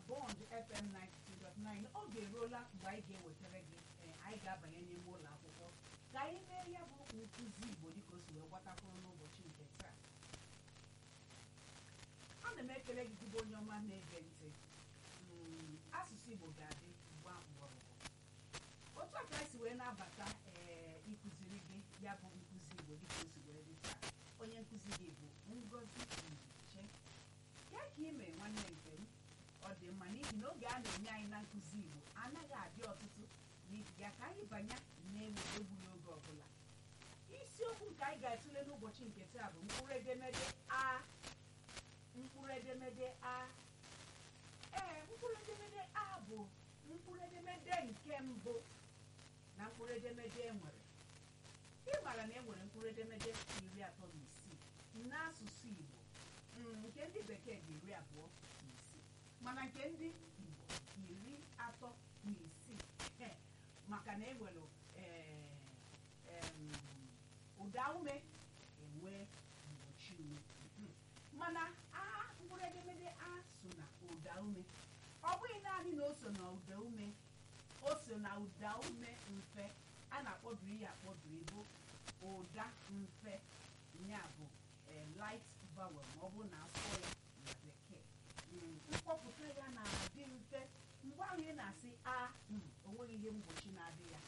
bond fm 92.9 oge eruola mgbe anyị ga-ewetara gị ee, anyị ga-abanye n'ime ụlọ akwụkwọ ka anyị mee ya bụ nkụzi igbo dịka o si wee gbatakwuru n'ụbọchị nke taa ana m ekele gị dịbụ onye ọma na-ege ntị Mm, asụsụ igbo ga-adị gba mgbọrọgwụ otu a ka anyị si wee nabata ee ịkụziri gị ya bụ nkụzi igbo dịka o si wee dị taa onye nkụzi gị bụ ngozi nche ya ka ime nwanne nke m ọ dị mma n'ihi na oge a na-enye anyị na nkụzi igbo anaghị adị ọtụtụ n'ihi ya ka anyị banye na-ewe egbughị oge ọbụla isiokwu nke anyị ga-atụle n'ụbọchị nke taa bụ mkpụrụ edemede a mkpụrụ edemede a ee mkpụrụ edemede a bụ mkpụrụ edemede nke mbụ na mkpụrụ edemede e nwere ị maara na e nwere mkpụrụ edemede iri atọ na isii n'asụsụ igbo Mm, nke ndị bekee dị iri abụọ na isii mana nke ndị igbo iri atọ na isii Eh, maka na enwere eh, em, ụda ume enwe mgbochi ume Mhm. mana a mkpụrụ edemede a so na ụda ume ọ bụghị naanị na o so na ụda ume o so na ụda ume mfe a na-akpọbiri ya akpọbiri bụ ụda mfe ya bụ eh, light vowel ma ọ bụrụ na asụọ ya na bekee Mm, mkpọpụta ya na-adị mfe mgbe ahụ ị na-asị a mm, o nweghị ihe mgbochi na-adị ya